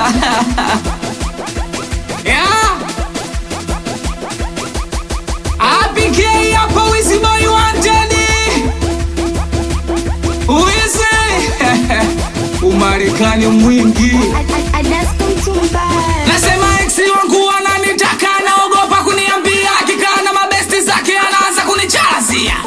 yeah. APK hapa Wizzy Boy wanted. Wizzy. Umarekani mwingi. Nasema ex wangu ananitaka naogopa kuniambia akikaa na mabesti zake anaanza kunichalazia.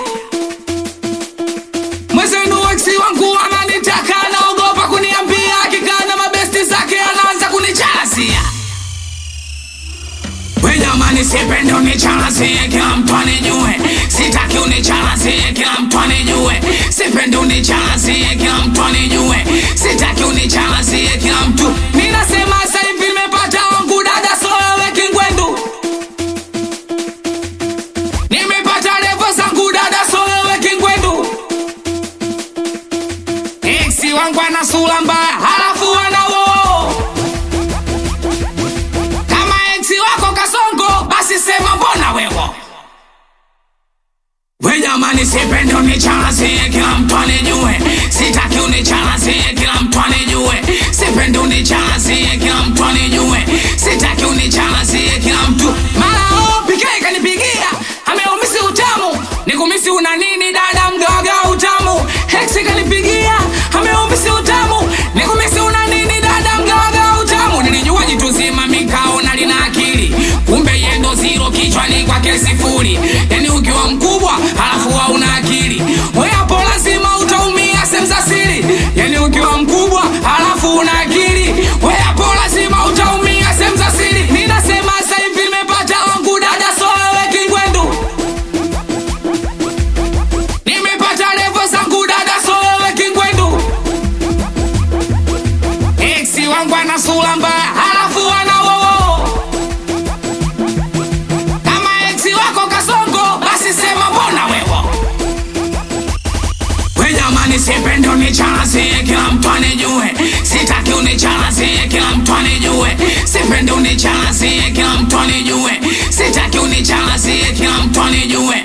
Mwezenu ex wangu ananitaka naogopa kuniambia akikaa na mabesti zake anaanza kunichalazia. We jamani, sipendi unichalazie, kila mtu anijue. Sitaki unichalazie, kila mtu anijue. Sipendi unichalazie, kila mtu anijue. Sitaki unichalazie, kila mtu. Mimi nasema sasa hivi nimepata wangu dada, so wewe kingwendu. Nimepata levo zangu dada, so wewe kingwendu. Ex wangu ana sura mbaya, halafu ana woo kama ex wako kasongo basi sema mbona wewo we jamani sipendi unichalazie kila mtu anijue sitaki unichalazie kila mtu anijue sipendi unichalazie kila mtu anijue sitaki unichalazie kila mtu mara oh, PK kanipigia ameumisi utamu nikumisi una nini dada mdoga utamu ex kanipigia ameumisi utamu nikumisi una nini dada mdoga utamu nilijua jitu zima mikaona lina akili kumbe yendo ziro kichwani kwake sifuri yani ukiwa mkubwa halafu hauna akili we hapo lazima utaumia sehemu za siri yani ukiwa mkubwa halafu una akili we hapo lazima utaumia sehemu za siri ninasema sasa hivi nimepata wangu dada so wewe kingwendu nimepata levo zangu dada so wewe kingwendu eksi wangu ana sura mbaya halafu ana wowo kama eksi wako kasongo basi sema mbona wewo we jamani sipendi unichalazie kila mtu anijue sitaki unichalazie kila mtu anijue sipendi unichalazie kila mtu anijue sitaki unichalazie kila mtu anijue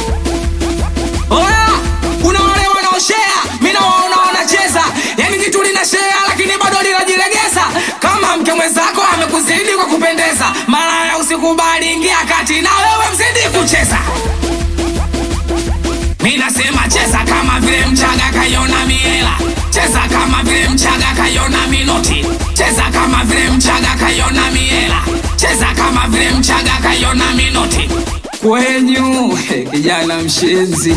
Oya, kuna wale wanaoshea, mi nawaona wanacheza, yani kitu linashea lakini bado linajilegeza. Kama mke mwenzako amekuzidi kwa kupendeza, malaya usikubali, ingia kati na wewe mzidi kucheza. Mi nasema cheza kama vile mchaga kaiona miela, cheza kama vile mchaga kaiona minoti, cheza kama vile mchaga kaiona miela, cheza kama vile mchaga kaiona minoti. Kwenyu kijana mshenzi,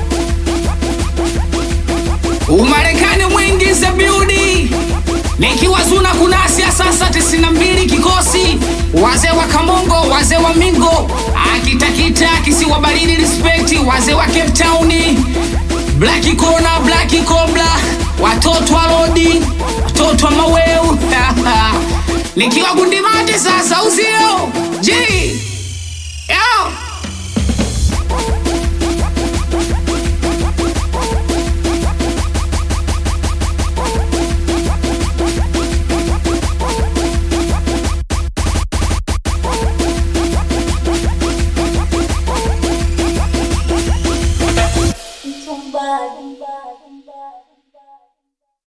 Umarekani mwingi za biudi nikiwa zuna kunasia sasa tisini na mbili kikosi wazee wa Kamongo, wazee wa Mingo, akitakita kisiwa baridi, respect wazee wa Cape Town, Black Kona, Black Cobra, watoto wa Lodi, watoto wa Maweu nikiwa Gundimati sasa uzio